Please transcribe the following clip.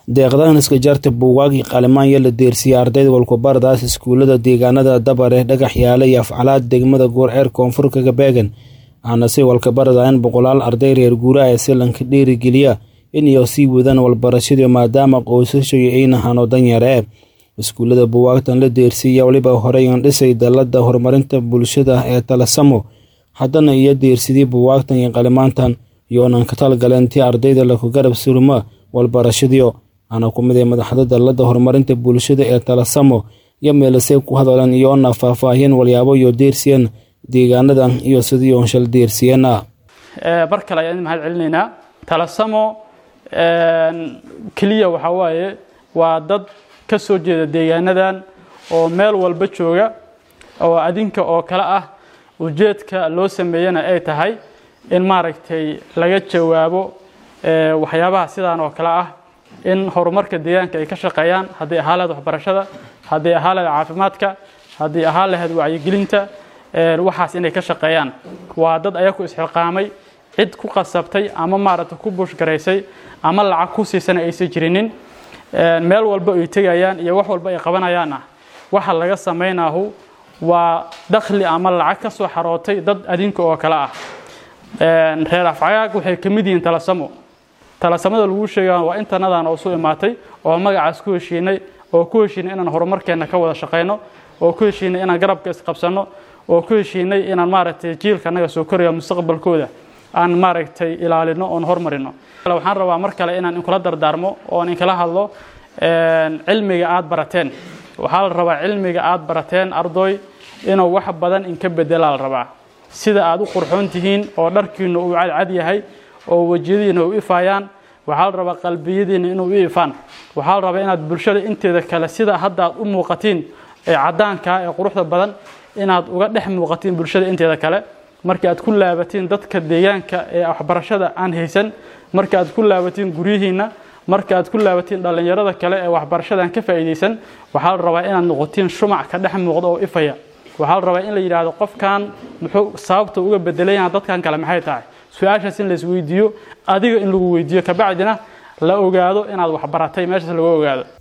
deeqdahan iska jarta buugaagii qalimaanya la deersiiyey ardayda walkubaradaas iskuullada deegaanada dabare dhagax yaale iyo afcalaad degmada goorceer koonfur kaga beegan waxaana si walkabarada in boqolaal arday reer guuraha ee silanka dhiirigeliya inay sii wadaan walbarashadii maadaama qoysashoy ayna hano danyare iskuullada buugaagtan la deersiiya weliba horeyan dhisay dalada horumarinta bulshada ee talasamo haddana iyo deersidii buugaagtan iyo qalimaantan iyoonan ka talgaleen tii ardayda laku garab surma walbarashadiio waxaana ku mid ay madaxda dalada horumarinta bulshada ee talasamo iyo meelasey ku hadaleen iyoona faahfaahiyeen walyaabo iyo deersiyeen deegaanadan iyo sidii onshal deersiyeena mar kale ayaan mahad celinaynaa talasamo keliya waxaa waaye waa dad ka soo jeeda deegaanadan oo meel walba jooga oo adinka oo kale ah ujeedka loo sameeyana ay tahay in maaragtay laga jawaabo waxyaabaha sidaan oo kale ah in horumarka deegaanka ay ka shaqeeyaan haddii ahaa lahayd waxbarashada haddii ahaa lahayd caafimaadka haddii ahaa lahayd wacyigelinta waxaas inay ka shaqeeyaan waa dad ayaku isxilqaamay cid ku qasabtay ama maaragtay ku buushgaraysay ama lacag ku siisana aysan jirinin meel walba ay tegayaan iyo wax walba ay qabanayaan ah waxa laga samaynahu waa dakhli ama lacag ka soo xarootay dad adinka oo kale ah reer afcagaag waxay ka mid yihiin talasamo talasamada lagu sheega waa intanadan oo su imaatay oo magacaas ku heshiinay oo ku heshiinay inaan horumarkeenna ka wada shaqayno oo ku heshiinay inaan garabka isqabsanno oo ku heshiinay inaan maaragtay jiilka annaga soo koraya mustaqbalkooda aan maaragtay ilaalino oon hormarino waxaan rabaa mar kale inaan inkula dardaarmo oon inkala hadlo cilmiga aad barateen waxaa la rabaa cilmiga aad barateen ardoy inuu wax badan inka bedelaa la rabaa sida aad u qurxoon tihiin oo dharkiinu uu cadcad yahay oo wejiyadiina u ifaayaan waxaa la rabaa qalbiyadiina inuu u ifaan waxaa la rabaa inaad bulshada inteeda kale sida hadda aad u muuqatiin ee caddaanka ee quruxda badan inaad uga dhex muuqatiin bulshada inteeda kale marka aad ku laabatiin dadka deegaanka ee waxbarashada aan haysan marka aad ku laabatiin guryihiinna marka aad ku laabatiin dhallinyarada kale ee waxbarashada aan ka faa'iidaysan waxaa la rabaa inaad noqotiin shumac ka dhex muuqda oo ifaya waxaa la rabaa in la yidhaahdo qofkan muxuu sababta uga bedelayaan dadkan kale maxay tahay su-aashaas in la isweydiiyo adiga in lagu weydiiyo kabacdina la ogaado inaad waxbaratay meeshaas lagu ogaado